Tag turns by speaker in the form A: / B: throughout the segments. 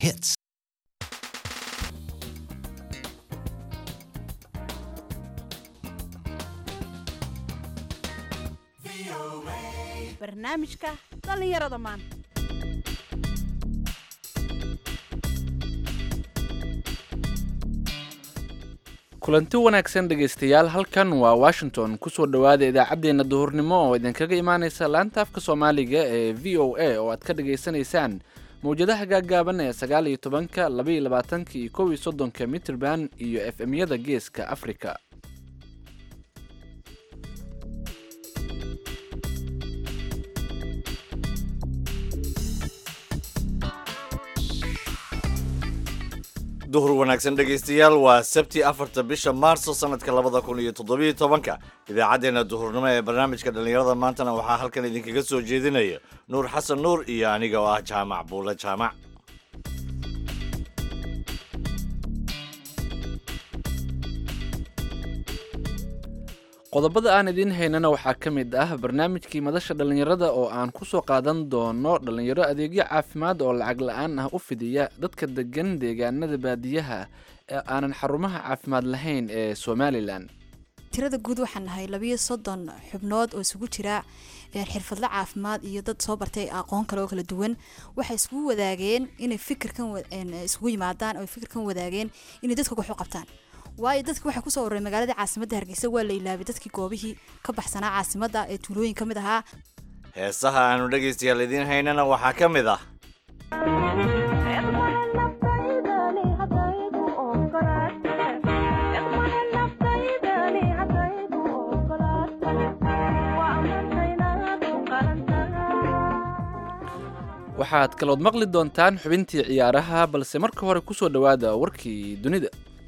A: hits.
B: barnaamijka dhallinyarada maanta
C: kulanti wanaagsan dhegaystayaal halkan waa washington kusoo dhowaada idaacaddeenna duhurnimo oo idinkaga imaaneysa laanta afka soomaaliga ee v o a oo aad ka dhagaysanaysaan mawjadaha gaaggaaban ee sagaal iyo tobanka laba iyo labaatanka iyo kow iyo soddonka mitrband iyo f m-yada geeska afrika
D: duhur wanaagsan dhegaystayaal waa sabti afarta bisha maarso sanadka labada kun iyo toddobiyo tobanka idaacaddeenna duhurnimo ee barnaamijka dhallinyarada maantana waxaa halkan idinkaga soo jeedinaya nuur xasan nuur iyo aniga oo ah jaamac buule jaamac
C: qodobada aan idiin haynana waxaa ka mid ah barnaamijkii madasha dhallinyarada oo aan kusoo qaadan doono dhallinyaro adeegyo caafimaad oo lacag la-aan ah u fidiya dadka degan deegaanada baadiyaha ee aanan xarumaha caafimaad lahayn ee somalilan
E: tirada guud waxaan nahay labiyo soddon xubnood oo isugu jira xirfadlo caafimaad iyo dad soo bartay aqoon kale oo kala duwan waxay iskugu wadaageen inay fikirkan isugu yimaadaan oo fikirkan wadaageen inay dadka wax u qabtaan waayo dadki waxaa kusoo waray magaalada caasimadda hargeysa waa la ilaabay dadkii goobihii ka baxsanaa caasimadda ee tuulooyin ka mid ahaa
D: heesaha aanu dhegaystayaal idiin haynana waxaa ka mid ah
C: waxaad kalood maqli doontaan xubintii ciyaaraha balse marka hore kusoo dhowaada warkii dunida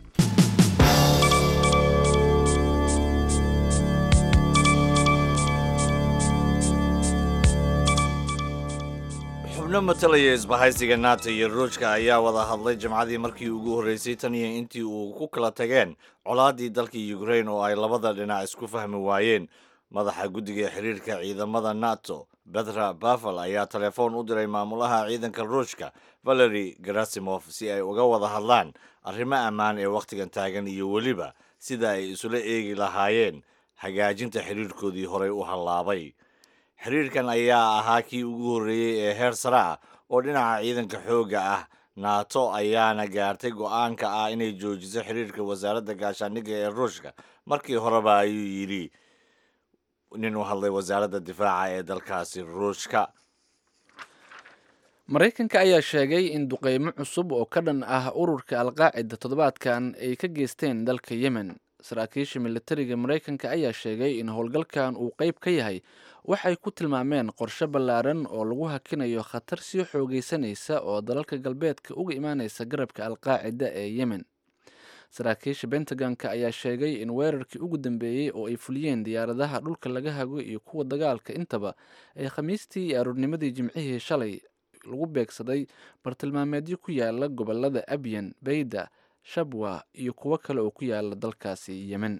D: xubno matalaya isbahaysiga nato iyo ruushka ayaa wada hadlay jimcadii markii ugu horreysay tan iyo intii uu ku kala tageen colaadii dalka ukrain oo ay labada dhinac isku fahmi waayeen madaxa guddiga xiriirka ciidamada nato betra bafal ayaa telefoon u diray maamulaha ciidanka ruushka valeri gerasimov si ay uga wada hadlaan arrimo ammaan ee wakhtigan taagan iyo weliba sida ay isula eegi lahaayeen hagaajinta xiriirkoodii horey u hallaabay xiriirkan ayaa ahaa kii ugu horreeyey ee heer sare ah oo dhinaca ciidanka xoogga ah nato ayaana gaartay go-aanka ah inay joojiso xiriirka wasaaradda gaashaandhigga ee ruushka markii horeba ayuu yidhi nin u hadlay wasaaradda difaaca ee dalkaasi ruushka
C: maraykanka ayaa sheegay in duqeymo cusub oo ka dhan ah ururka alqaacida toddobaadkan ay ka geysteen dalka yemen saraakiisha militariga maraykanka ayaa sheegay in howlgalkan uu qeyb ka yahay waxay ku tilmaameen qorshe ballaaran oo lagu hakinayo khatar sii xoogeysanaysa oo dalalka galbeedka uga imaaneysa garabka alqaacida ee yemen saraakiisha bentagonka ayaa sheegay in weerarkii ugu dambeeyey oo ay fuliyeen diyaaradaha dhulka laga hago iyo kuwa dagaalka intaba ay khamiistii iyo aroornimadii jimcihii shalay lagu beegsaday bartilmaameedyo ku yaala gobolada abyan bayda shabwa iyo kuwo kale oo ku yaala dalkaasi yemen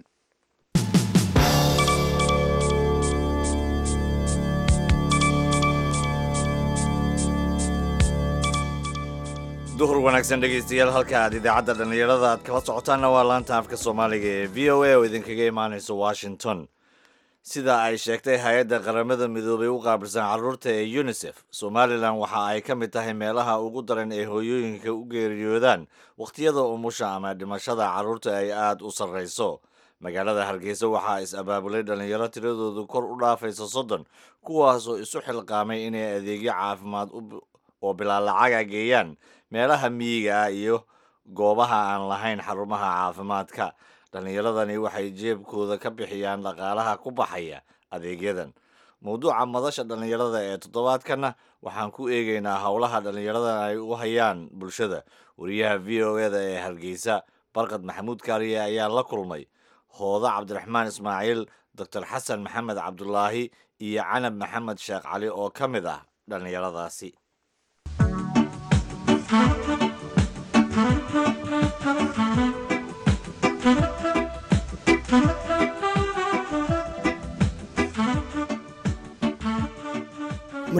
D: duhur wanaagsan dhegaystayaal halka aad idaacadda dhallinyarada aad kala socotaanna waa laanta afka soomaaliga ee v o a oo idinkaga imaanayso washington sida ay sheegtay hay-adda qaramada midoobay u qaabilsan carruurta ee unisef somalilan waxa ay ka mid tahay meelaha ugu daran ee hooyooyinka u geeriyoodaan wakhtiyada umusha ama dhimashada carruurta ay aada u sarrayso magaalada hargeysa waxaa is-abaabulay dhallinyaro tiradoodu kor u dhaafaysa soddon kuwaasoo isu xilqaamay inay adeegyo caafimaad oo bilaa lacaga geeyaan meelaha miyiga ah iyo goobaha aan lahayn xarumaha caafimaadka dhallinyaradani waxay jeebkooda ka bixiyaan dhaqaalaha ku baxaya adeegyadan mowduuca madasha dhallinyarada ee toddobaadkanna waxaan ku eegaynaa howlaha dhallinyaradan ay u hayaan bulshada wariyaha v o eda ee hargeysa barkad maxamuud kaariye ayaa la kulmay hooda cabdiraxmaan ismaaciil doctor xasan maxamed cabdulaahi iyo canab maxamed sheekh cali oo ka mid ah dhallinyaradaasi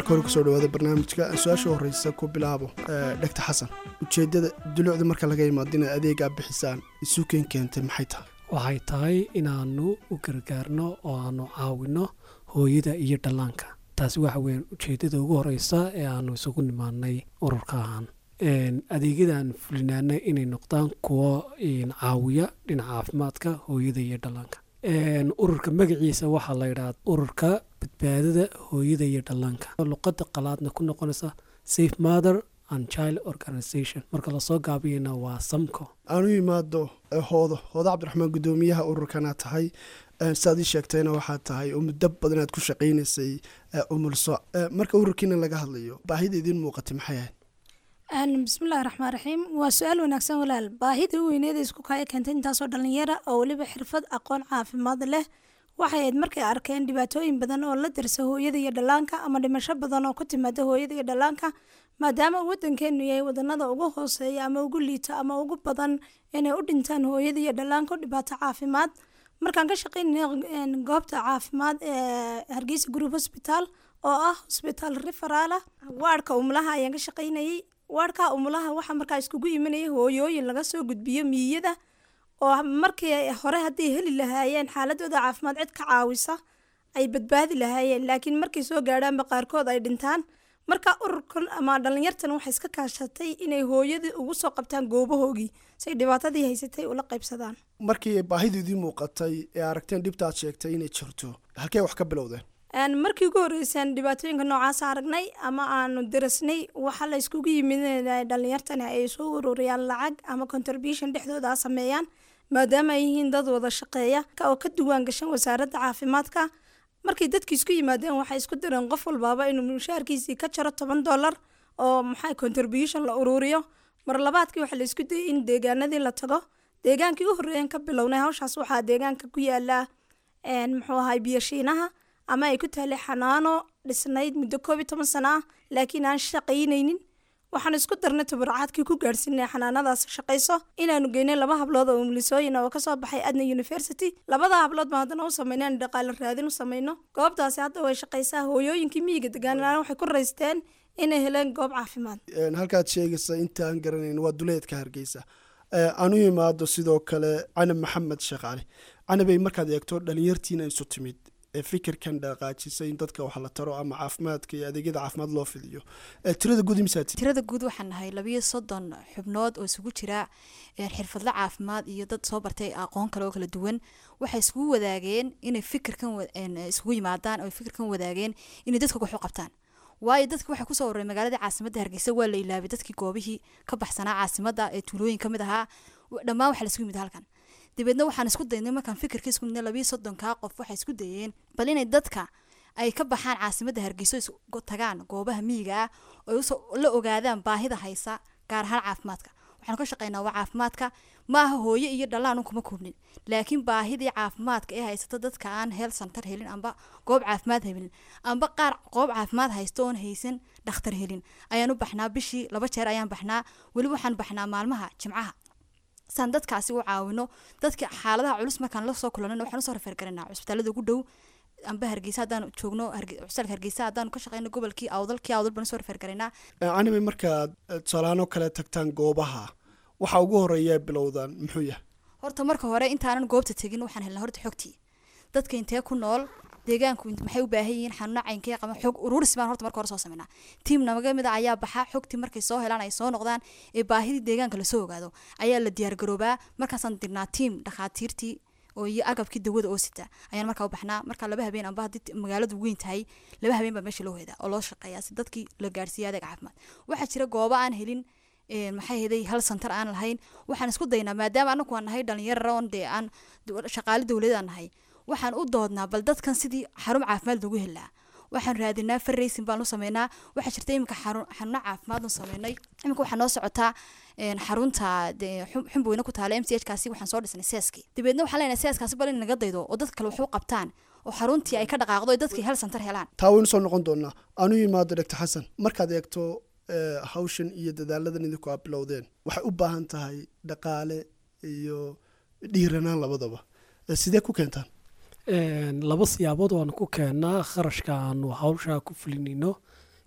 A: marka hore kusoo dhawaada barnaamijka su-aasha horeysa ku bilaabo dhegta xasan ujeedada dulucda marka laga imaado inaad adeegaa bixisaan isuukeen keentay maxay tahay
F: waxay tahay inaanu u gargaarno oo aanu caawino hooyada iyo dhallaanka taasi waxa weyan ujeedada ugu horeysa ee aanu isugu nimaanay ururka ahaan adeegyadan fulinaana inay noqdaan kuwo caawiya dhinaca caafimaadka hooyada iyo dhallaanka ururka magaciisa waxaa la yidhaha ururka badbaadada hooyada iyo dhallaanka luqada qalaadna ku noqonaysa safe mother and child organization marka lasoo gaabiyana waa samco
A: aanu imaado hoodo hoodo cabdiraxmaan guddoomiyaha ururkana tahay saad ii sheegtayna waxaa tahay oo muddo badan aad ku shaqaynaysay umulso marka ururkiina laga hadlayo baahida idiin muuqatay maxay ahayd
G: bismillahi raxmaan raxiim waa su-aal wanaagsan walaal baahida u weyneeda isku kaya keentay intaasoo dhalinyara oo weliba xirfad aqoon caafimaad leh waxay ahayd markay arkeen dhibaatooyin badan oo la darsa hooyada iyo dhallaanka ama dhimasho badan oo ku timaada hooyada iyo dhallaanka maadaama wadankeenu yahay wadanada ugu hooseeya ama ugu liita ama ugu badan inay u dhintaan hooyada iyo dhallaanka dhibaato caafimaad markaan ka shaqeynay goobta caafimaad ee hargeysa group hosbitaal oo ah hosbitaal referaala waadhka umulaha ayaan ka shaqeynayay waadhka umulaha waxaa markaa iskugu imanaya hooyooyin laga soo gudbiyo miyada oo markii hore hadday heli lahaayeen xaaladooda caafimaad cid ka caawisa ay badbaadi lahaayeen laakiin markay soo gaadhaanba qaarkood ay dhintaan marka ururkan ama dhalinyartan waxay iska kaashatay inay hooyadii ugu soo qabtaan goobahoogii say dhibaatadii haysatay ula qaybsadaan
A: markii baahidu idiin muuqatay ee aragteen dhibta aad sheegtay inay jirto halkee wax ka bilowdeen
G: markii ugu horreysaan dhibaatooyinka noocaas aragnay ama aanu darasnay waxaa la iskugu yimid dhalinyartani ay soo ururiyaan lacag ama contribution dhexdooda a sameeyaan maadaama ay yihiin dad wada shaqeeya oo ka duwaan gashan wasaaradda caafimaadka markay dadki isku yimaadeen waxay isku direen qof walbaaba inuu mushaarkiisii ka jaro toban dollar oo maxaa contribution la ururiyo mar labaadkii waxaa la isku dayay in deegaanadii la tago deegaankii u horreeyan ka bilownay hawshaas waxaa deegaanka ku yaala muxuu ahay biyashiinaha ama ay ku taallay xanaano dhisnayd muddo koob iyo toban sano ah laakiin aan shaqaynaynin waxaan isku darnay tabarcaadkii ku gaadhsiinay xanaanadaas shaqayso inaanu geynay laba hablood oo umulisooyin oo kasoo baxay adna university labada hablood baan haddana u sameynay aan dhaqaale raadin u sameyno goobtaasi hadda way shaqaysaa hooyooyinkii miyiga degaanaan waxay ku raysteen inay heleen goob caafimaad
A: halkaad sheegaysa intaan garanayn waa duleedka hargeysa aan u imaado sidoo kale canab maxamed sheekh cali canabay markaad eegto dhalinyartiina isu timid ee fikirkan dhaqaajisay in dadka wax la taro ama caafimaadka iyo adeegyada caafimaad loo fidiyo tirada guud imisaati
E: tirada guud waxaan nahay labiyo soddon xubnood oo isugu jira xirfadle caafimaad iyo dad soo bartay aqoon kale oo kala duwan waxay iskugu wadaageen inay fikirkan isugu yimaadaan oo fikirkan wadaageen inay dadka wax u qabtaan waayo dadki waxay kusoo ururay magaalada caasimadda hargeysa waa la ilaabay dadkii goobihii ka baxsanaa caasimada ee tuulooyin kamid ahaa dhammaan waxaa laisugu yimid halkan dabeedna waxaan isku daynay markaan fikirka isku midnay labiyo soddonkaa qof waxay isku dayeen bal inay dadka ay ka baxaan caasimadda hargeyso tagaan goobaha miyiga ah oo la ogaadaan baahida haysa gaar ahaan caafimaadka waxaanu ka shaqeynaa waa caafimaadka maaha hooye iyo dhalaan un kuma koobnin laakiin baahidii caafimaadka ee haysata dadka aan heel santar helin amba goob caafimaad helin amba qaar goob caafimaad haysto oon haysan dhakhtar helin ayaan u baxnaa bishii laba jeer ayaan baxnaa weli waxaan baxnaa maalmaha jimcaha saan dadkaasi u caawino dadka xaaladaha culus markaan lasoo kulanana waxaan usoo rafeer garanaa cusbitaalada ugu dhow amba hargeysa haddaan joogno cusbitaalka hargeysa haddaanu ka shaqeyno gobolkii awdalkii awdal baan usoo rafeer garanaa
A: anime markaad tusaalaano kale tagtaan goobaha waxa ugu horeeya bilowdaan muxuu yahay
E: horta marka hore intaanan goobta tegin waxaan helnaa horta xogtii dadka intee ku nool deegaanku maxay u baahan yihiin xanuuna caynkee qaba xog ururis baan horta marka hore soo sameynaa tiim namaga mid a ayaa baxa xogtii markay soo helaan ay soo noqdaan ee baahidii deegaanka lasoo ogaado ayaa la diyaargaroobaa markaasaan dirnaa tiim dhakhaatiirtii oo iyo agabkii dawada oo sita ayaan markaa u baxnaa markaa laba habeen amba haddii magaaladu weyn tahay laba habeen baa meesha loo hedaa oo loo shaqeeyaa si dadkii la gaarsiiya adeeg caafimaad waxaa jira goobo aan helin maxay heday hal santar aan lahayn waxaan isku daynaa maadaama anagu aan nahay dhalinyaraon dee aan shaqaale dowlad aan nahay waxaan u doodnaa bal dadkan sidii xarun caafimaad lagu helaa waxaan raadinaa farraysin baan u sameynaa waxaa jirta iminka xanuuno caafimaad u sameynay iminka waxaa noo socotaa xarunta xumboyna ku taala m c h kaasi waxaan soo dhisnay seeskii dabeedna waxaan leenahay seeskaasi bal in naga daydo oo dadka kale wax u qabtaan oo xaruntii ay ka dhaqaaqdo ay dadkii hal santar helaan
A: taa waynu soo noqon doonaa aanu yimaado doctor xasan markaad eegto hawshan iyo dadaaladan idinku aad bilowdeen waxay u baahan tahay dhaqaale iyo dhiiranaan labadaba sidee ku keentaan
F: laba siyaabood waanu ku keennaa kharashka aanu hawshaa ku fulinayno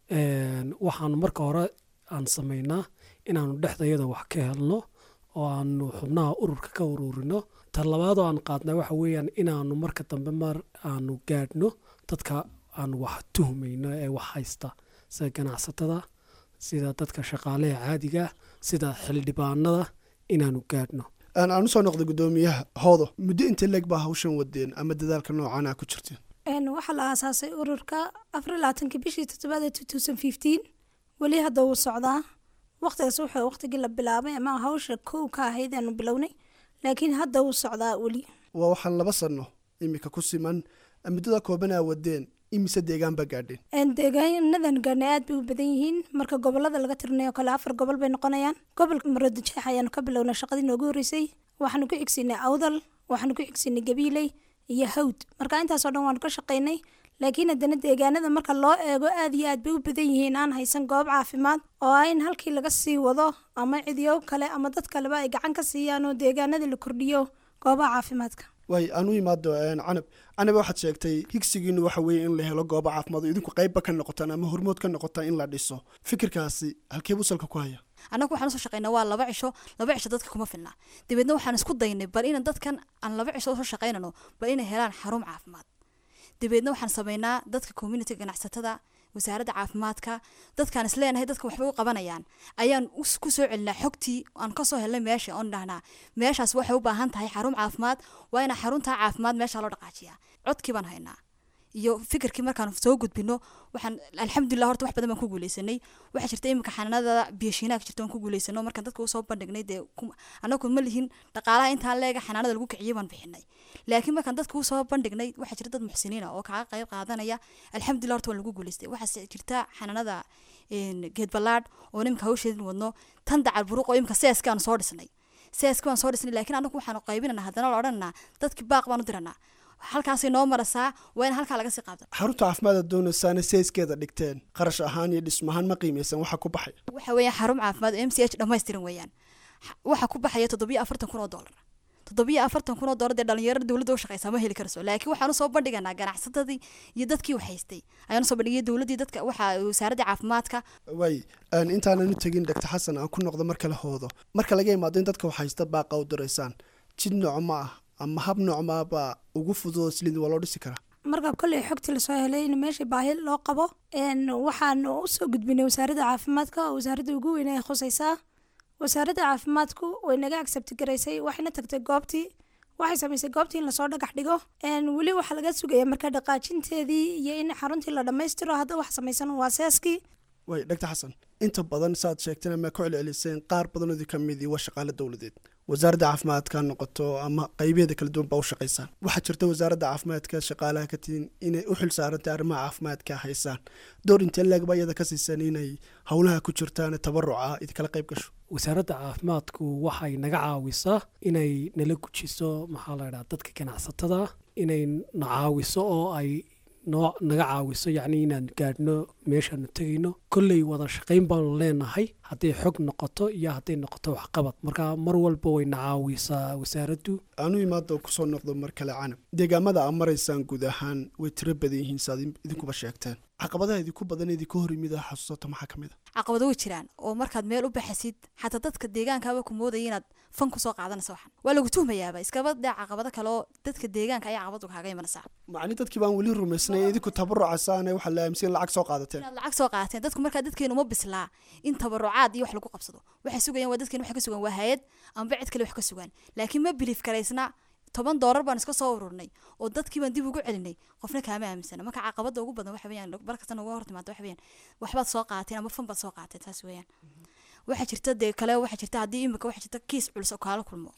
F: Een, waxaanu marka hore aan samaynaa inaanu dhexdayada wax ka helno oo aanu xubnaha ururka ka ururino ta labaadoo aan qaadnaa waxa weeyaan inaanu marka dambe mar aanu gaadhno dadka aanu wax tuhmayno ee wax haysta sida ganacsatada sida dadka shaqaalaha caadiga ah, sida xildhibaanada inaanu gaadhno
A: aan aan usoo noqday guddoomiyaha hoodo muddo inta leeg baa hawshan wadeen ama dadaalka noocan a ku jirteen
G: Een, waxaa la aasaasay ururka afar iyo labaatanki bishii toddobaad ee two thousand fifteen weli hadda wuu socdaa waqtigaas wuxuu waqtigii la bilaabay ama hawsha kow ka ahayd aanu bilownay laakiin hadda wuu socdaa weli
A: waa waxaan laba sano imika ku siman muddada kooban aa wadeen imise deegaan baa gaadheen
G: Een, deegaanadan gaarnay aad bay u badan yihiin marka gobolada laga tirinayo kale afar gobol bay noqonayaan gobolka maroodijeex ayaanu ka bilownay shaqadii noogu horreysay waxaanu ku xigsinay awdal waxaanu ku xigsinay gabiiley iyo hawd marka intaasoo dhan waanu ka shaqaynay laakiin haddana deegaanada marka loo eego aad iyo aad bay u badan yihiin aan haysan goob caafimaad oo ah in halkii laga sii wado ama cidiyo kale ama dad kaleba ay gacan ka siiyaan oo deegaanada la kordhiyo goobaha caafimaadka
A: waay aan u imaado een, canab canab waxaad sheegtay higsigiinu waxa weeye in la helo goobo caafimaad oo idinku qeybba ka noqotaan ama hormood ka noqotaan in la dhiso fikirkaasi halkee buu salka ku haya
E: annagu waxaan usoo shaqaynaa waa laba cisho laba cisho dadka kuma filna dabeedna waxaan isku daynay bal ina dadkan aan laba cisho usoo shaqaynano bal inay helaan xarun caafimaad dabeedna waxaan samaynaa dadka community ganacsatada wasaaradda caafimaadka dadkaan isleenahay dadka waxbay u qabanayaan ayaan us- ku soo celinaa xogtii aan kasoo helnay meesha oon dhahnaa meeshaas waxay u baahan tahay xarun caafimaad waa ina xaruntaa caafimaad meesha loo dhaqaajiyaa codkii baan haynaa iyo fikirkii markaan soo gudbino waxaan alxamdulilah horta wax badan baan ku guuleysanay waxaa jirta iminka xanaanada biyashiinaha jirta waan ku guuleysano markaan dadka usoo bandhignay dee ku- anagu ma lihin dhaqaalaha intaan leega xanaanada lagu kiciyay baan bixinay laakiin markaan dadka usoo bandhignay waxaa jirta dad muxsiniina oo kaga qayb qaadanaya alxamdulilah horta waan lagu guuleystay waxaa jirta xanaanada een, geed ballaadh oo iminka hawsheedin wadno tan dacal buruq oo iminka seeska aan soo dhisnay seeska waan soo dhisnay laakiin anagu waxaanu qaybinanaa haddana la odhananaa dadki baaq baan u diranaa halkaasay noo marasaa waa in halkaa laga sii qaabta
A: xarunta caafimaad aad doonaysaana seyskeeda dhigteen qarash ahaan iyo dhismahaan ma qiimeysan waxa ku baxay
E: waxa weeyaan xarun caafimaad oo m c h dhammaystiran weeyaan Xa- waxa ku baxaya toddobiyo afartan kun oo dollar toddobiyo afartan kun oo dollar dee dhalinyarada dowladda u shaqeysaa ma heli karso laakiin waxaan usoo bandhiganaa ganacsatadii iyo dadkii waxhaystay ayaan usoo bandhigay dowladdii dadka waxa wasaaradda caafimaadka
A: waay aan intaanan u tegin dr xasan aan ku noqdo mar kale hoodo marka laga imaado in dadka waxhaysta baaqa u diraysaan jid nooc ma ah ama hab nooc maabaa ugu fududoo slid waa loo dhisi karaa
G: marka kolley xogtii lasoo helay in meesha baahi loo qabo een, waxaanu usoo gudbinay wasaaradda caafimaadka oo wasaaradda ugu weyn ay khusaysaa wasaaradda caafimaadku way naga accept garaysay waxayna tagtay goobtii waxay samaysay goobtii in lasoo dhagax dhigo een, weli waxaa laga sugaya marka dhaqaajinteedii iyo in xaruntii la dhammaystiro hadda wax samaysan waa seeskii
A: waay dr xasan inta badan saaad sheegteen ama ku celceliseen qaar badanoodii ka midii waa shaqaale dowladeed wasaaradda caafimaadka ha noqoto ama qaybeeda kala duwan baa u shaqaysaan waxaa jirta wasaaradda caafimaadka shaqaalaha ka tihin inay u xil saarantay arrimaha caafimaadka haysaan door intee leegba iyada ka siisan inay howlaha ku jirtaan tabaruca idinkala qayb gasho
F: wasaaradda caafimaadku waxay naga caawisaa inay nala gujiso maxaa la idhaha dadka ganacsatada inay na caawiso oo ay noo naga caawiso yacni inaan gaadhno meeshaanu tegayno kolley wada shaqayn baanu leenahay hadday xog noqoto iyo hadday noqoto waxqabad marka mar walba way na caawisaa wasaaraddu
A: aanu imaado kusoo noqdo mar kale canab deegaamada aa maraysaan guud ahaan way tiro badan yihiin saad idinkuba sheegteen caqabadaha idinku badan idinku hor yimida xasuusato maxaa ka mid a
E: caqabado way jiraan oo markaad meel u baxasid xataa dadka deegaankaaba ku moodaya inaad fan kusoo qaadanaysa waxan waa lagu tuhmayaaba iskaba dee caqabado kale oo dadka deegaanka ayaa caqabadu kaaga imanaysaa
A: macni dadkii baan weli rumaysnay idinku tabarucasaane waxaa la aaminsan in lacag soo qaadateen
E: inaad lacag soo qaateen dadku markaa dadkeenu uma bislaa in tabarucaad iyo wax lagu qabsado waxay sugayaan waa dadkeenu wax ka sugan waa hay-ad amba cid kale wax ka sugan laakiin ma biliif karaysna toban doolar baan iska soo ururnay oo dadkii baan dib ugu celinay qofna kaama aaminsana marka caqabada ugu badan waxa weeyaan markasta nooga hor timaado waxa weeyaan waxbaad soo qaateen ama fan baad soo qaateen taas weeyaan waxaa jirta dee kale waxaa jirta haddii imika waxaa jirta kiis culus oo kaala kulmo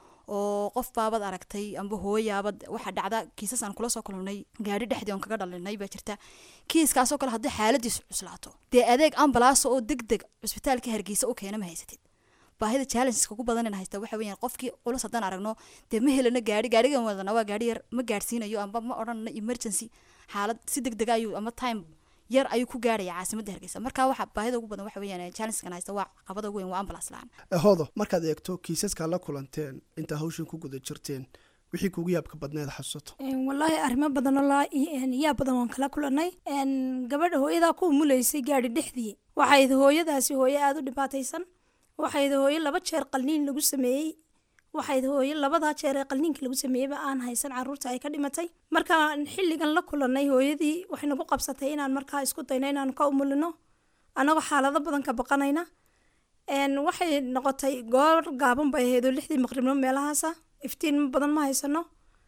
E: oo qof baabad aragtay amba hooyaabad waxaa dhacda kiisas aan kula soo kulmnay gaadhi dhexdii oon kaga dhalinay baa jirta kiiskaasoo kale haddii xaaladiisu cuslaato dee adeeg ambalaas oo deg deg cusbitaalka hargeysa u keena ma haysatid baahida challengeska ugu badan in haysta waxa weeyaan qofkii culus haddaan aragno dee ma helana gaari gaarigan wadana waa gaari yar ma gaadhsiinayo amba ma odhanana emergency xaalad si deg dega ayuu ama time yar ayuu ku gaaraya caasimadda hargeysa marka waxa baahida ugu badan waxa weeyaan challengeskan haysta waa qabada ugu weyn waa ambulance la-aan
A: hoodo markaad eegto kiisaskaa la kulanteen intaa hawshan ku guda jirteen wixii kugu yaabka badneed xasuusato
G: Een, wallaahi arrimo badan oo la een, yaa badan waan kala kulanay Een, gabadha hooyadaa ku umulaysay gaadhi dhexdii waxayd hooyadaasi hooyo aada u dhibaataysan waxayd hooyo laba jeer qalniin lagu sameeyey waxayd hooyo labadaa jeer ee qalniinka lagu sameeyeyba aan haysan caruurta ay ka dhimatay markaan xilligan la kulanay hooyadii waxay nagu qabsatay inaan markaa isku dayno inaan ka umulino annagoo xaalado badan ka baqanayna Een, waxay noqotay goor gaaban bay ahayd oo lixdii maqribnimo meelahaasa iftiin badan ma haysano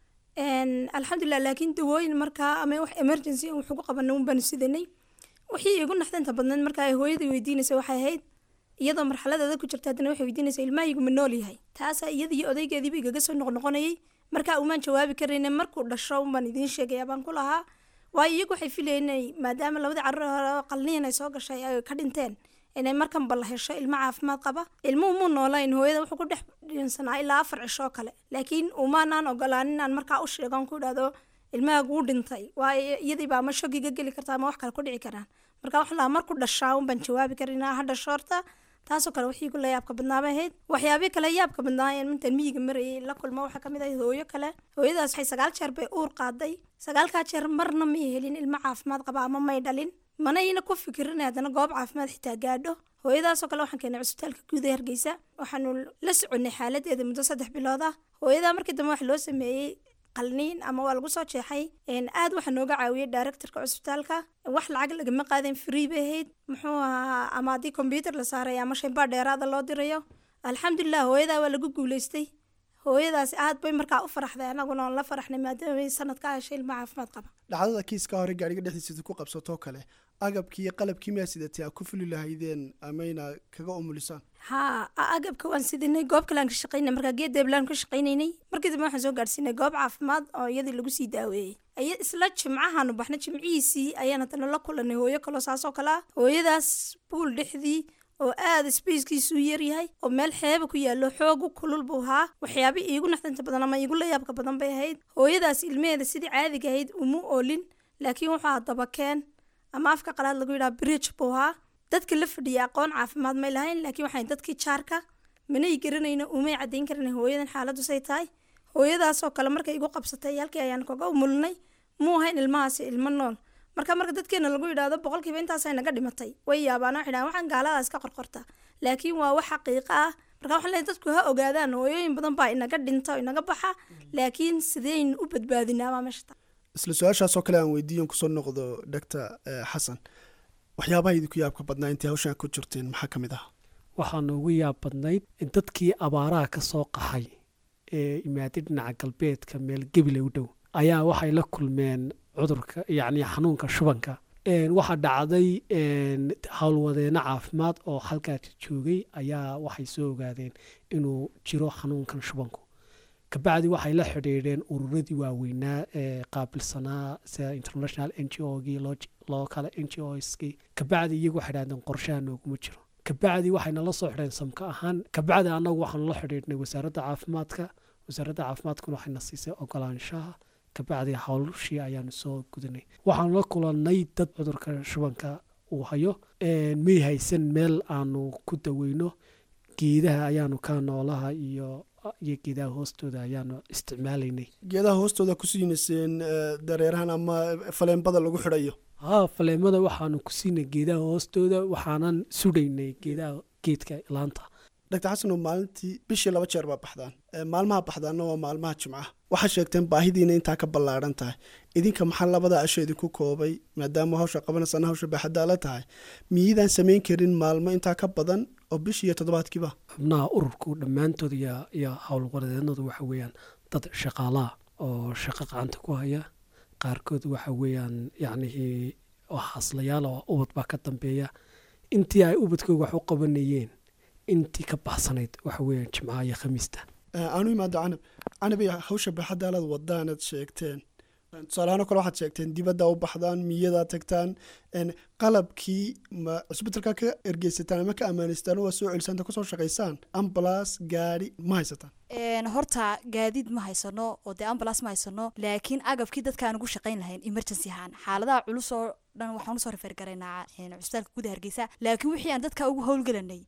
G: Een, alxamdulilah laakiin dawooyin markaa ama wax emergency aan wax ugu qabanay un baanu sidanay wixii igu naxdinta badneed markaa ay hooyadii weydiinaysa waxay ahayd iyadoo marxaladeeda ku jirta haddana waxay weydiinaysa ilmahaygu ma nool yahay taasaa iyada iyo odaygeediiba igaga soo noqnoqonayay markaa umaan jawaabi karayna markuu dhasho unbaan idiin sheegaya baan ku lahaa waayo iyagu waxay filayeen inay maadaama labadii carruur hore oo qalniin ay soo gashay ay ka dhinteen inay markan bal hesho ilmo caafimaad qaba ilmuhu muu noolayn hooyada wuxuu ku dhex dhinsanaa ilaa afar cisho kale laakiin umaanaan ogolaanin aan markaa u sheegan ku idhahdo ilmahaagu u dhintay waayo iyadii baa ama shogiga geli karta ama wax kale ku dhici karaan marka wax laa marku dhashaa un baan jawaabi karinaa ha dhasho horta taasoo kale wixii kula yaabka badnaaba ahayd waxyaabii kale yaabka badnaayeen intaan miyiga marayay la kulmo waxaa kamid ahayd hooyo kale hooyadaas waxay sagaal jeer bay uur qaaday sagaalkaa jeer marna may helin ilmo caafimaad qaba ama may dhalin manayna ku fikirin haddana goob caafimaad xitaa gaadho hooyadaasoo kale waxaan keenay cusbitaalka guud ee hargeysa waxaanu la soconay xaaladeeda muddo saddex bilood ah hooyadaa markii dambe waxa loo sameeyey qalniin ama waa lagu soo jeexay Een, aad waxaa nooga caawiyey directorka cusbitaalka wax lacag lagama qaadeen free bay ahayd muxuu ahaa ama haddii combyuter la saaray ama shaybaa dheeraada loo dirayo alxamdulilah hooyadaa waa lagu guuleystay hooyadaasi aad bay markaa u faraxday anaguna aan la faraxnay maadaama ay sanad ka heshay ilmo caafimaad qaba
A: dhacdada kiiska hore gaadhiga dhexdiisa ku qabsatoo kale agabkii iyo qalabkii miyaa sidatay aa ku fuli lahaydeen amayna kaga umulisaan
G: haa a- agabka waan sidinay goob kale aan ka shaqaynay markaa geed deeblaan ka shaqaynaynay markii dambe waxaan soo gaadhsiinay goob caafimaad oo iyadii lagu sii daaweeyey aya isla jimcahaanu baxnay jimcihiisii ayaan haddana la kulanay hooyo kaloo saasoo kale ah hooyadaas buul dhexdii oo aada spackiisu yaryahay oo meel xeeba ku yaallo xoogu kulul buu ahaa waxyaaba iigu naxdinta badan ama iigu la yaabka badan bay ahayd hooyadaas ilmaheeda sidii caadiga ahayd uma oolin laakiin waxaa dabakeen ama afka qalaad lagu yidhaha bridge buu ahaa dadka la fadhiya aqoon caafimaad may lahayn laakiin waxay dadkii jaarka manay garanayno umay caddayn karin hooyadan xaaladdu say tahay hooyadaasoo kale markay igu qabsatay halkii ayaan kaga umulinay muu ahayn ilmahaasi ilmo nool marka marka dadkeena lagu yidhaahdo boqolkiiba intaasay naga dhimatay way yaabaan waxay dhahaan waxaan gaaladaas ka qorqorta laakiin waa wax xaqiiqo ah marka waxaan leeyahay dadku ha ogaadaan hooyooyin badan baa inaga dhinta oo inaga baxa laakiin sidaynu u badbaadinaa baa meesha ta
A: isla su-aashaasoo kale aan weydiiyan kusoo noqdo doctor xasan waxyaabaha idinku yaabka badnaa intay hawshan ku jirteen maxaa ka mid ah
F: waxaa noogu yaab badnayd in dadkii abaaraha ka soo qaxay ee imaaday dhinaca galbeedka meel gebile u dhow ayaa waxay la kulmeen cudurka yacni xanuunka shubanka Een, waxaa dhacday een, howlwadeeno caafimaad oo halkaasi joogay ayaa waxay soo ogaadeen inuu jiro xanuunkan shubanku kabacdi waxay la xidhiidheen ururadii waaweynaa ee qaabilsanaa sida international n g o gii loo kale n g oskii kabacdi iyagu waxay dhahdeen qorshaha nooguma jiro kabacdi waxayna la soo xidheen samka ahaan kabacdi annagu waxaanu la xidhiidhnay wasaaradda caafimaadka wasaaradda caafimaadkuna waxayna siisay ogolaanshaha kabacdi howlshii ayaanu soo gudanay waxaanu la kulannay dad cudurka shubanka uu hayo Een, may haysan meel aanu ku daweyno geedaha ayaanu ka noolaha iyo iyo geedaha hoostooda ayaanu isticmaalaynay
A: geedaha hoostooda ku siinayseen eh, dareerahan ama faleenbada lagu xidhayo
F: haa faleemada waxaanu ku siinay geedaha hoostooda waxaanan sudhaynay geedaha geedka laanta
A: doctor xasanow maalintii bishii laba jeer baa baxdaan Eh, maalmaha baxdaanna waa maalmaha jimcaha waxaa sheegteen baahidiina intaa ka ballaadhan tahay idinka maxaa labada asho idinku koobay maadaama hawsha qabanaysana hawsha baaxaddaa la tahay miyidaan samayn karin maalmo intaa ka badan oo bishii iyo toddobaadkiiba
F: xubnaha ururku dhammaantood iyo iyo howlwareednadu waxa weeyaan dad shaqaalaha oo shaqo gacanta ku haya qaarkood waxa weeyaan yacnihii oo xaslayaal oo ubad baa ka dambeeya intii ay ubadkooga wax u qabanayeen intii ka baxsanayd waxa weeyaan jimcaha iyo khamiista
A: Eh, aanu imaado canab canabay hawsha baaxaddaalaad wadaanaad sheegteen tusaalahaan kale waxaad sheegteen dibadda u baxdaan miyadaa tagtaan En, qalabkii ma cusbitalka ka ergeysataan ama ka amaaneystaan waa soo celisaan kusoo shaqaysaan ambalas gaari ma haysataan
E: Een, horta gaadiid ma haysano oo dee ambulance ma haysano laakiin agabkii dadkaan ugu shaqayn lahayn emergency ahaan xaaladaha culus oo dhan waxaan usoo refer garaynaa een, cusbitaalka gudaha hargeysa laakiin wixii aan dadka ugu howlgelanay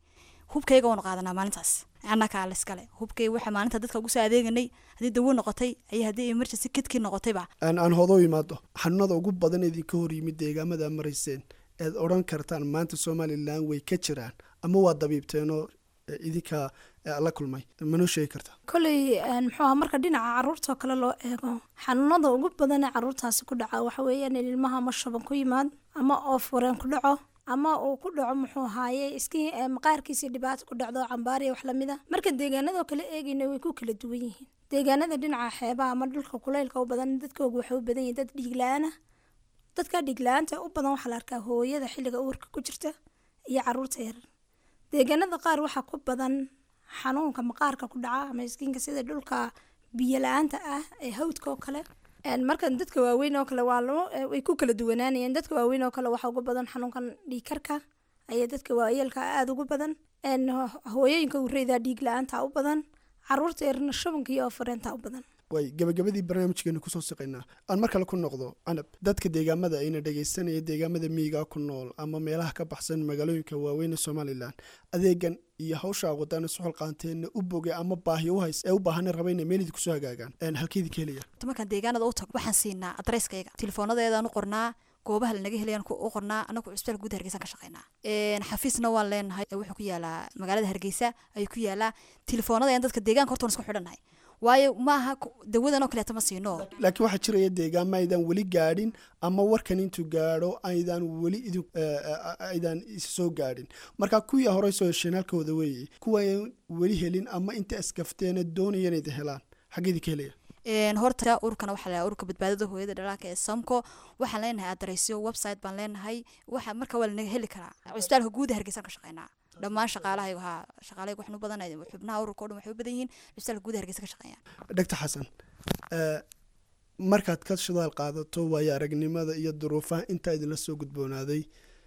E: hubkayga waanu qaadanaa maalintaas annakaa laiskale hubkayga waxa maalinta dadka ugu soo adeeganay haddii dawo noqotay iyo haddii emergency kidkii noqotayba
A: aan aan hodo imaado xanuunada ugu badan idinka hor yimid deegaamada marayseen eed odhan kartaan maanta somalilan way ka jiraan ama waa dabiibteenoo eh, idinka eh, la kulmay manoo sheegi kartaa
G: koley muxuu ahaa marka dhinaca caruurtoo kale loo eego xanuunada ugu badan ee caruurtaasi ku dhaca waxa weeyaan in ilmaha ama shaban ku yimaad ama oof wareen ku dhaco ama uu ku dhaco muxuu ahaaye iskii eh, maqaarkiisii dhibaato ku dhacdo cambaariya wax lamid a marka deegaanadoo kale eegayna way ku kala duwan yihiin deegaanada dhinaca xeebaha ama dhulka kulaylka u badan dadkoogu waxay u badan yihiin dad dhiig la-aan ah dadka dhiig la-aanta u badan waxaa la arkaa hooyada xilliga uurka ku jirta iyo caruurta yarar deegaanada qaar waxaa ku badan xanuunka maqaarka ku dhaca ama iskiinka sida dhulka biyo la-aanta ah ee hawdka oo kale Een, marka dadka waaweyn oo kale waa loo eh, way ku kala duwanaanayeen dadka waaweyn oo kale waxaa ugu badan xanuunkan dhiigkarka ayaa dadka waayeelka aada ugu badan Een, ho- hooyooyinka ureyda dhiig la-aanta u badan caruurta yarna shubanka iyo fareenta u badan
A: way gabagabadii barnaamijkeenu kusoo siqaynaa aan mar kale ku noqdo canab dadka deegaamada ayna dhegaysanaya deegaamada miyiga ku nool ama meelaha ka baxsan magaalooyinka waaweyn ee somalilan adeegan iyo hawsha wadana suxul qaanteenna u bogay ama baahi u hays ee u baahana raba inay meel idinku soo hagaagaan Een, halkeedii ka helaya
E: Horta markaan deegaanada u tago waxaan siinaa adresskayga tilefoonadeedaan u qornaa goobaha lanaga helayaan ku- u qornaa anagu cusbitaal guud hargeysan ka shaqeynaa Een, xafiisna waan leenahay ee wuxuu ku yaalaa magaalada hargeysa ayuu ku yaalaa telefoonada dadka deegaanka horta waan isku xidhannahay waayo maaha ku- dawadan oo kaleeta ma siino
A: laakiin waxaa jiraya deegaama aydan weli gaadhin ama warkan intuu gaadho aydan weli idin eh, eh, aydan is soo gaadhin marka kuwii horey soo hesheen halkooda weeye kuwa ayaan weli helin ama inta iskafteena doonaya inay helaan xaggeedii ka helaya
E: Een, horta urkana waxaa la urka badbaadada hooyada dhalaalka ee samko waxaan leenahay adresyo website baan leenahay waxa marka waa lanaga heli karaa cusbitaalka guud ee hargeysan ka shaqeynaa dhammaan shaqaalahaygu haa shaqaalahaygu waxaan u badanay xubnaha ururka oo dhan waxay u badan yihiin cusbitaalka guud ee hargeysa ka shaqeeyaan
A: dhagta xasan eh, markaad ka shidaal qaadato waayo aragnimada iyo duruufaha intaa idinla soo gudboonaaday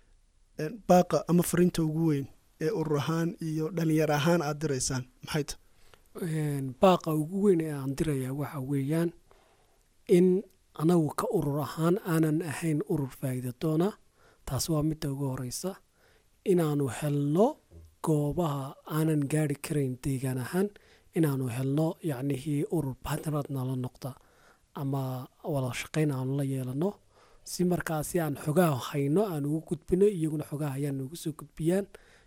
A: eh, baaqa ama fariinta ugu weyn ee urur ahaan iyo dhalinyar ahaan aad diraysaan maxay tahay
F: Een, baaqa ugu weyn ee aan dirayaa waxa weeyaan in anagu ka urur ahaan aanan ahayn urur faa'iida doona taas waa midda ugu horeysa inaanu helno goobaha aanan gaari karayn deegaan ahaan inaanu helno yacnihii urur partnerad nala noqda ama wada shaqayn aanu la yeelano si markaasi aan xogaha hayno aan ugu gudbino iyaguna xogaha ayaan noogu soo gudbiyaan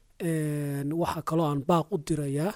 F: Een, waxaa kaloo aan baaq u dirayaa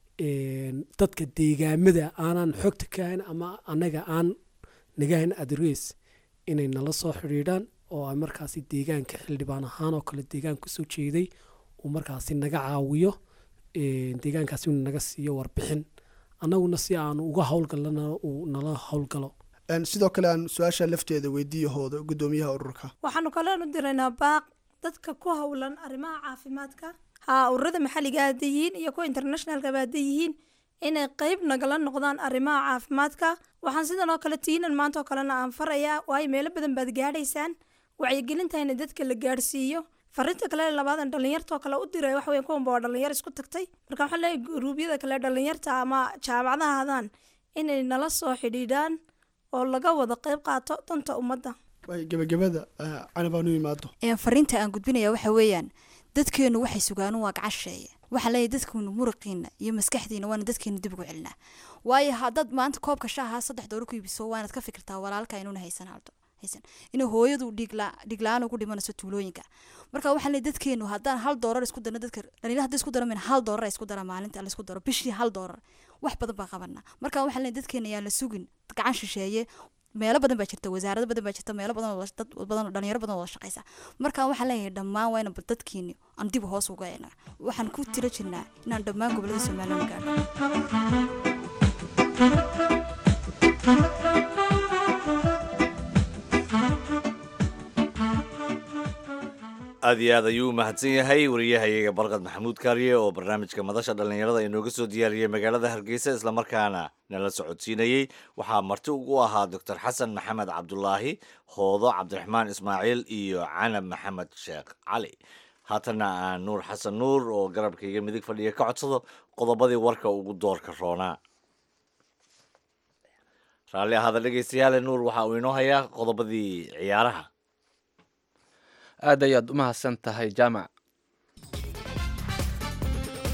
F: een, dadka deegaamada aanan xogta ka hayn ama anaga aan naga hayn adres inay nala soo xidhiidhaan oo ay markaasi deegaanka xildhibaan ahaan oo kale deegaanka kusoo jeeday uu markaasi naga caawiyo een, deegaankaasi uu naga siiyo warbixin annaguna si aanu uga howlgalana uu nala howlgalo
A: Een, sidoo kale aan su-aasha lafteeda weydiiyahooda gudoomiyaha ururka
G: waxaanu kaleenu diraynaa baaq dadka ku howlan arrimaha caafimaadka haa ururada maxalliga hadday yihiin iyo kuwa internationalkaba hadday yihiin inay qeyb nagala noqdaan arrimaha caafimaadka waxaan sidan oo kale tiinan maanta oo kalena aan farayaa waayo meelo badan baad gaadhaysaan wacyigelintayna dadka la gaadhsiiyo farinta kale labaadan dhalinyarta oo kale u diray waxa weya kuwanba waa dhalinyar isku tagtay marka waxaan leeyahay guruubyada kale dhalinyarta ama jaamacadaha hadaan inay nala soo xidhiidhaan oo laga wada qeyb qaato danta ummadda
A: waay gebagabada eh, canab aan u imaado
E: Een, fariinta aan gudbinaya waxa weeyaan dadkeenu waxay sugaan waa gacasheeye waxaan leeyahay dadkeenu muruqiina iyo maskaxdiina waana dadkeenu dib ugu celinaa waayo haddaad maanta koobka shaaha saddex dooro ku iibiso waanaad ka fikirtaa walaalka inuuna haysan haldo haysan inay hooyadu dhiigla dhiigla-aan ugu dhimanayso tuulooyinka marka waxaan leeyahay dadkeenu haddaan hal doorar isku darno dadka dhalinyaro hadday isku daramin hal doorar ay isku dara maalinta la isku daro bishii hal doorar wax badan baan qabanaa marka waxaan leeyahay dadkeena ayaan la sugin gacan shisheeye meelo badan baa jirta wasaarado badan baa jirta meelo badan oo la- dad badan oo dhalinyaro badan oo wada shaqeysa marka waxaan leeyahay dhammaan waa inaan dadkiini aan dib hoos uga eegnaa waxaan ku tiro jirnaa inaan dhammaan gobolada somaliland gaadho
D: aad iyo aad ayuu u mahadsan yahay wariyahayaga barqad maxamuud kaariye oo barnaamijka madasha dhallinyarada inooga soo diyaariyey magaalada hargeysa islamarkaana nala socodsiinayey waxaa marti ugu ahaa doctor xasan maxamed cabdulaahi hoodo cabdiraxmaan ismaaciil iyo canab maxamed sheekh cali haatana aan nuur xasan nuur oo garabkayga midig fadhiya ka codsado qodobadii warka ugu doorka roonaa raalli ahaada dhegeystayaale nuur waxa uu inoo hayaa qodobadii ciyaaraha
C: aad ayaad u mahadsan tahay jaamac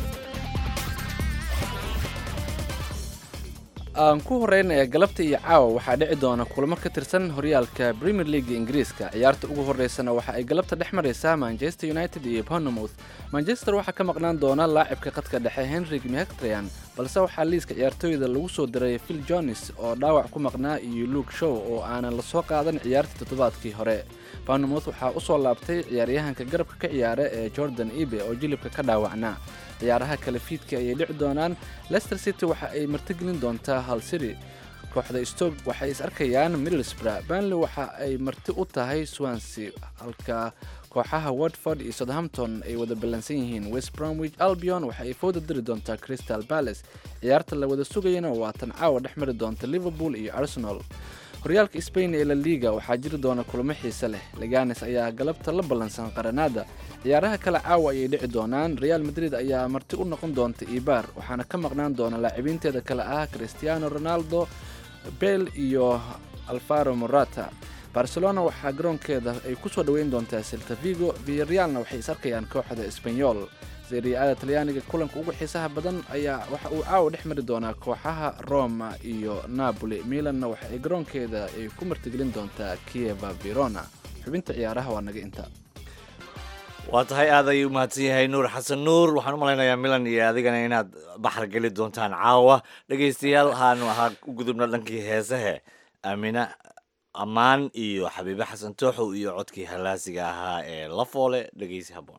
C: aan ku horeynaya galabta iyo caawa waxaa dhici doona kulamo ka tirsan horyaalka premier league ingiriiska ciyaarta ugu horeysana waxa ay galabta dhex maraysaa manchester united iyo bournemouth manchester waxaa ka maqnaan doona laacibka qadka dhexe henrik mihaktrian balse waxaa liiska ciyaartooyda lagu soo diray phil jones oo dhaawac ku maqnaa iyo luke show oo aanan lasoo qaadan ciyaartii toddobaadkii hore bournemouth waxaa usoo laabtay ciyaaryahanka garabka ka ciyaara ee jordan ibe oo jilibka ka dhaawacnaa ciyaaraha kale fiidka ayay dhici doonaan leicester city waxa ay martigelin doontaa hal city kooxda stoke waxay is arkayaan middlesbrough burnley waxa ay marti u tahay swansea halka kooxaha watford iyo southampton ay wada ballansan yihiin west bromwich albion waxa ay fooda diri doontaa crystal palace ciyaarta la wada sugayana waa tan caawa dhex mari doonta liverpool iyo arsenal horyaalka spain ee la liga waxaa jiri doona kulamo xiise leh leganes ayaa galabta la ballansan qaranaada ciyaaraha kale caawa ayay dhici doonaan real madrid ayaa marti u noqon doonta ibar waxaana ka maqnaan doona laacibiinteeda kale ah cristiano ronaldo bale iyo alfaro morata barcelona waxaa garoonkeeda ay ku soo dhoweyn doontaa selta vigo viarealna waxay is arkayaan kooxda esbanyol seriya-ada talyaaniga kulanka ugu xiisaha badan ayaa waxa uu caawa dhex mari doonaa kooxaha roma iyo napoli milanna waxa ay garoonkeeda ay ku martigelin doontaa kieva verona xubinta ciyaaraha waa naga inta
D: waa tahay aad ayuu umahadsan yahay nuur xasan nuur waxaan u malaynayaa milan iyo adigana inaad baxar geli doontaan caawa dhegaystayaal haanu ahaa u gudubna dhankii heesahe aamina ammaan iyo xabiibe xasan tooxow iyo codkii halaasiga ahaa ee lafoole dhegaysi habboon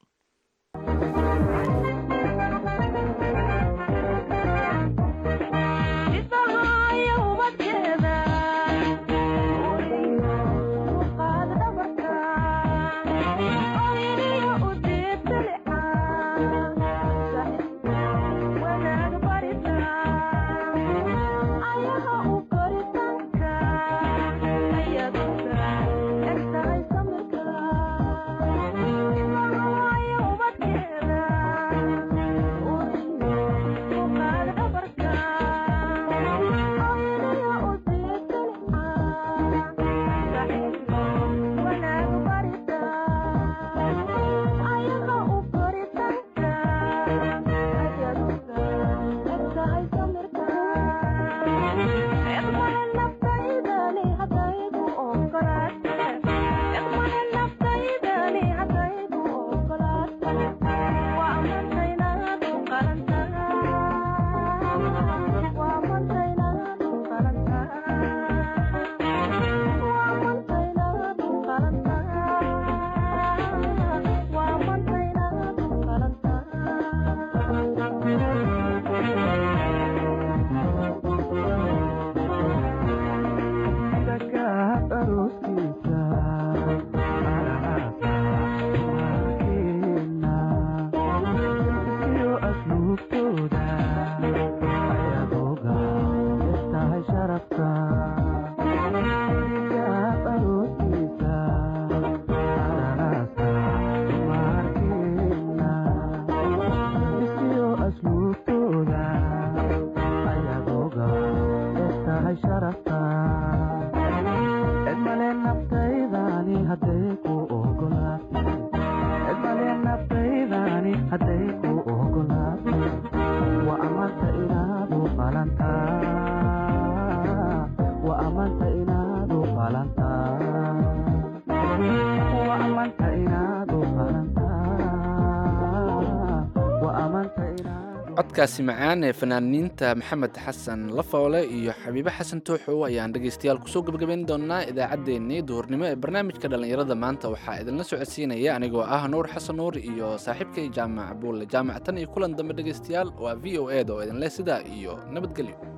C: codkaasi macaan ee fanaaniinta maxamed xasan lafoole iyo xabiibe xasan tooxow ayaan dhegaystayaal kusoo gebagabayn doonaa idaacaddeenii duhurnimo ee barnaamijka dhallinyarada maanta waxaa idinla socodsiinaya anigoo ah nuur xasan nuur iyo saaxiibkay jaamac buulle jaamac tan iyo kulan dambe dhegaystayaal waa v o eda oo idinleh sidaa iyo nabadgelyo